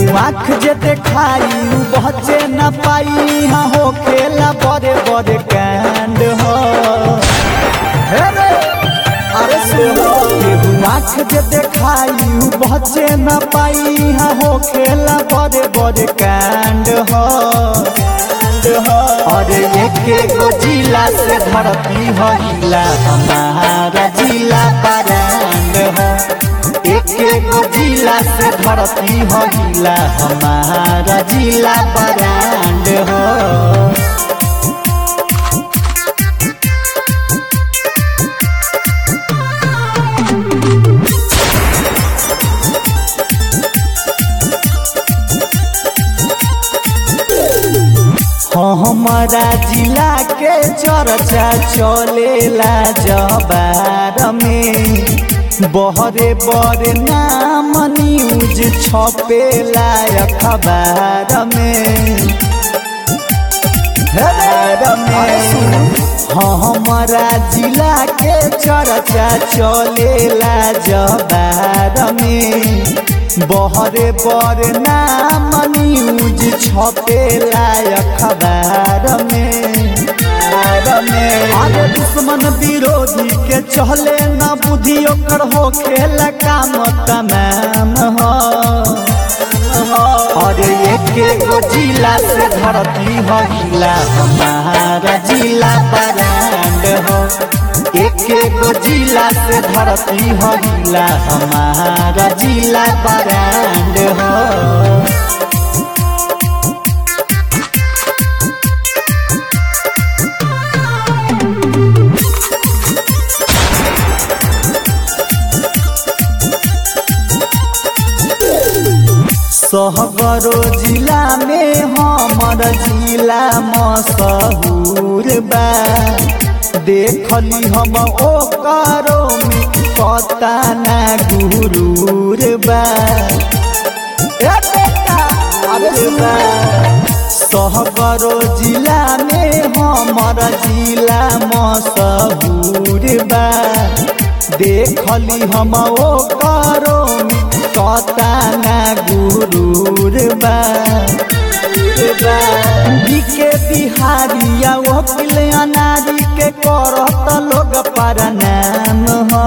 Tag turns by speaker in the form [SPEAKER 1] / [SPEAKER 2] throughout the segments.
[SPEAKER 1] आँख जे देखाई उ बचे न पाई हाँ हो खेला बड़े बड़े कांड हो हे रे, अरे सुनो केहू आँख जे देखाई उ बचे न पाई हाँ हो खेला बड़े बड़े कांड हो अरे एक गो जिला से धरती हो हिला हमारा जिला परांड हो एक गो जिला से धरती हो हिला हमारा जिला परांड हो हमारा जिला के चर्चा चलेला जबार में बहरे बड़े नाम न्यूज छपेला अखबार में अखबार में हमारा जिला के चर्चा चलेला जबार में बहरे बड़े नाम न्यूज छपेला अखबार में अरे दुश्मन विरोधी के चले न बुद्धि ओकर हो खेल काम तमाम हो अरे एक गो जिला से धरती हो हिला हमारा जिला बरांड हो एक गो जिला से धरती हो हिला हमारा जिला बरांड हो सहगरो जिला में हमर जिला मशहूर बा देखली हम ओकरो में पता ना गुरूर बा ए बेटा, अरे बा। सहगरो जिला में हमर जिला मशहूर बा देखली हम ओकरो में कता ना गुरूर बा के बिहारिया वकील अनारी के करत लोग पर नाम हो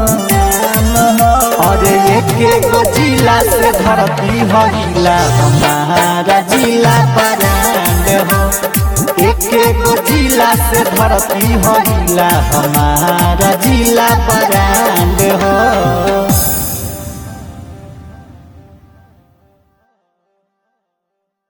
[SPEAKER 1] अरे एक गो जिला से धरती हो हिला हमारा जिला परांड हो एक गो जिला से धरती हो हिला हमारा जिला परांड